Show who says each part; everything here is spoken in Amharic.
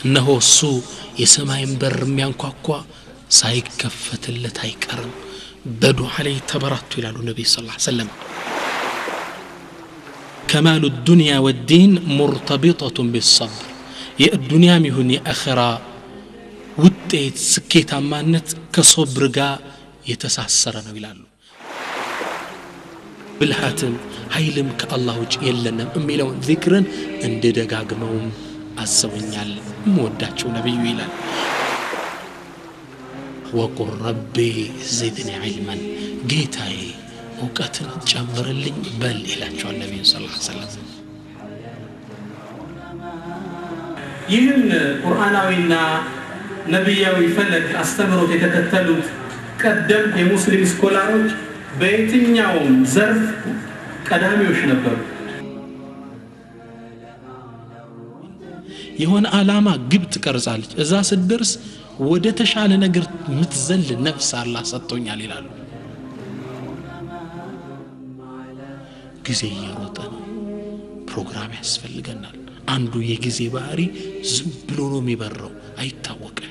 Speaker 1: እነሆ እሱ የሰማይን በር የሚያንኳኳ ሳይከፈትለት አይቀርም በዱዓ ላይ ተበራቱ ይላሉ ነቢይ ስ ሰለም ከማሉ ዱንያ ወዲን ሙርተቢጠቱን ቢሰብር የዱንያም ይሁን የአኸራ ውጤት ስኬታማነት ከሶብር ጋር የተሳሰረ ነው ይላሉ ብልሃትም ኃይልም ከአላህ ውጭ የለንም የሚለውን ዚክርን እንድደጋግመውም አስበኛል እምወዳቸው ነቢዩ ይላል ወቁል ረቢ ዚድኒ ዒልመን ጌታዬ እውቀትን ጨምርልኝ በል ይላቸዋል ነቢዩ ስ ሰለም
Speaker 2: ይህን ቁርአናዊና ነቢያዊ ፈለግ አስተምህሮት የተከተሉት ቀደምት የሙስሊም ስኮላሮች በየትኛውም ዘርፍ ቀዳሚዎች ነበሩ
Speaker 1: የሆነ ዓላማ ግብ ትቀርጻለች እዛ ስትደርስ ወደ ተሻለ ነገር ምትዘል ነፍስ አላህ ሰጥቶኛል ይላሉ ጊዜ እየሮጠ ነው ፕሮግራም ያስፈልገናል አንዱ የጊዜ ባህሪ ዝም ብሎ ነው የሚበረው አይታወቅም